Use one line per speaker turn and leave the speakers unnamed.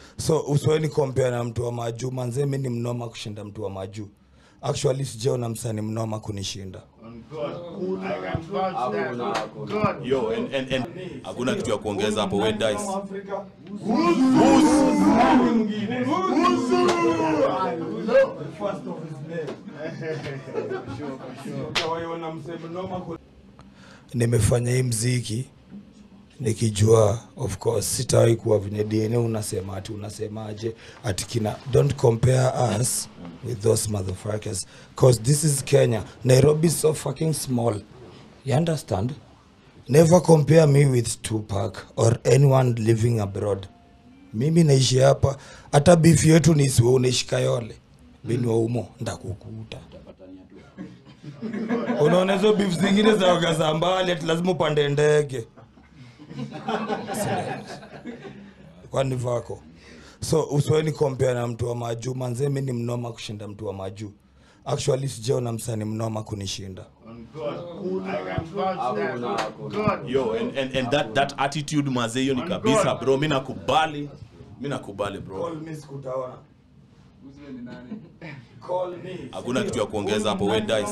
so usweni kompea na mtu wa majuu manze mi ni mnoma kushinda mtu wa majuu actually sijaona msani mnoma kunishinda
On God. I can vouch that. God.
yo and, and, and hakuna kitu ya kuongeza hapo we dice
nimefanya hii mziki nikijua of course sitawahi kuwa venye dna unasema ati unasemaje ati kina don't compare us with those motherfuckers cause this is kenya nairobi is so fucking small you understand never compare me with tupac or anyone living abroad mimi naishi hapa hata bifi yetu ni isiwe unaishi kayole bini wa umo ndakukuta unaona hizo beef zingine za waga za mbali ati lazima upande ndege kwani vako so usweni kompea na mtu wa majuu manze mi ni mnoma kushinda mtu wa majuu actually sijaona msani mnoma kunishinda
On God. I can vouch that. God.
yo and, and, and that, that attitude mazee hiyo ni kabisa bro mi nakubali mi nakubali bro hakuna kitu ya kuongeza hapo we dice